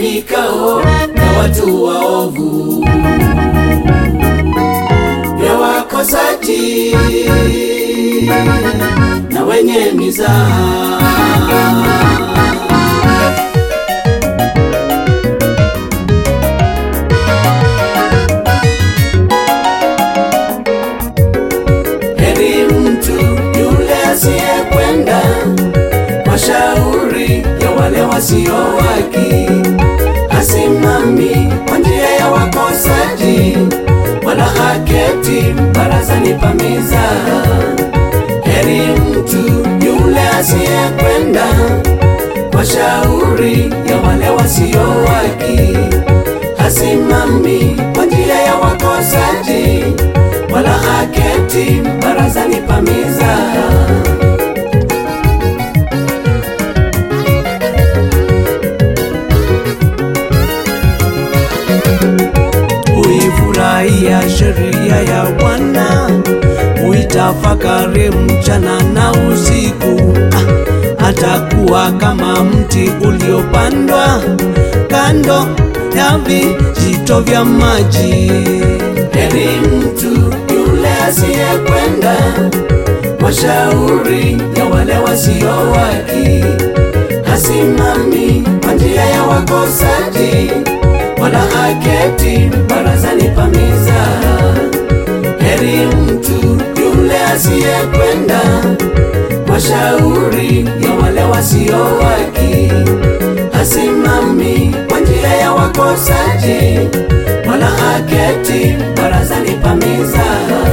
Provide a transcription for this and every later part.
vikao vya watu waovu, vya wakosaji na wenye mizaha. Heri mtu yule asiyekwenda kwa shauri ya wale wasio haki, hasimami kwa njia ya wakosaji, wala haketi barazani pa mizaha. Heri mtu yule asiyekwenda kwa shauri ya wale wasio haki, hasimami kwa njia ya wakosaji, wala haketi barazani pa mizaha. Huifurahia sheria ya Bwana, huitafakari mchana na usiku. Ah, Atakuwa kama mti uliopandwa kando ya vijito vya maji. Heri mtu yule asiyekwenda kwa shauri ya wale wasio haki, hasimami kwa njia ya wakosaji, wala haketi barazani pa mizaha. Heri mtu yule asiyekwenda kwa shauri ya wale wasio haki, hasimami kwa njia ya wakosaji, wala haketi barazani pa mizaha.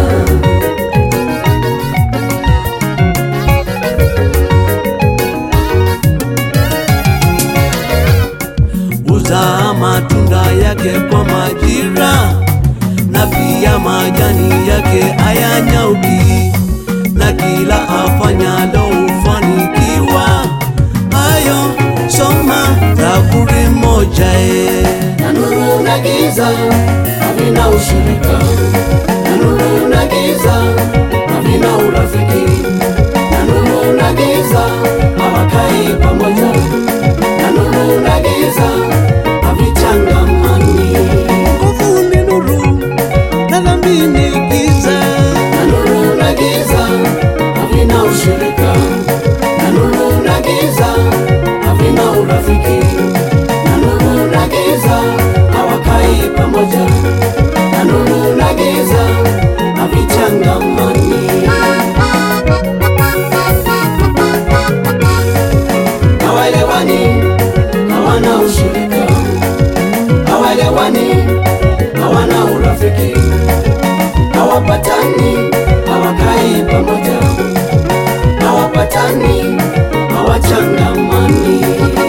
huzaa matunda yake kwa majira, na pia majani yake hayanyauki, na kila afanyalo hufanikiwa. Hayo soma Zaburi moja e. Na nuru na giza havina ushirika, na nuru na giza havina urafiki, na nuru na giza hawakai pamoja na nuru na giza havichangamani. Nguvu ni nuru na dhambi ni giza. Na nuru na giza havina ushirika, na nuru na giza havina urafiki, na nuru na giza hawakai pamoja, na nuru na giza havichangamani. Hawaelewani, hawana ushirika, hawaelewani, hawana urafiki, hawapatani, hawakai pamoja, hawapatani, hawachangamani.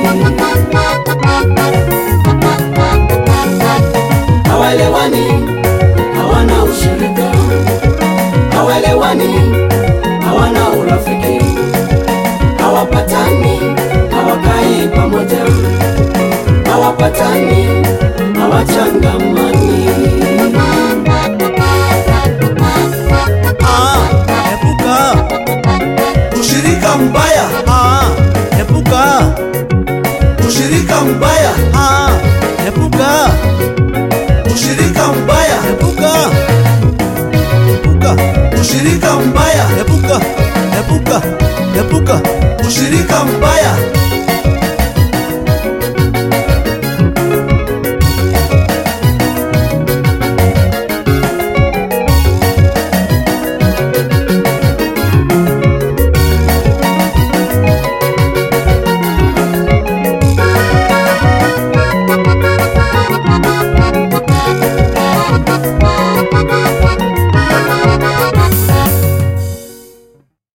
Hawaelewani, hawana ushirika, hawaelewani, hawana urafiki, hawapatani, hawakai pamoja, hawapatani, hawachangamani. Ah, epuka Ushirika mbaya, ah, epuka ushirika mbaya, ah, epuka ushirika mbaya, epuka epuka ushirika mbaya, epuka epuka epuka ushirika mbaya,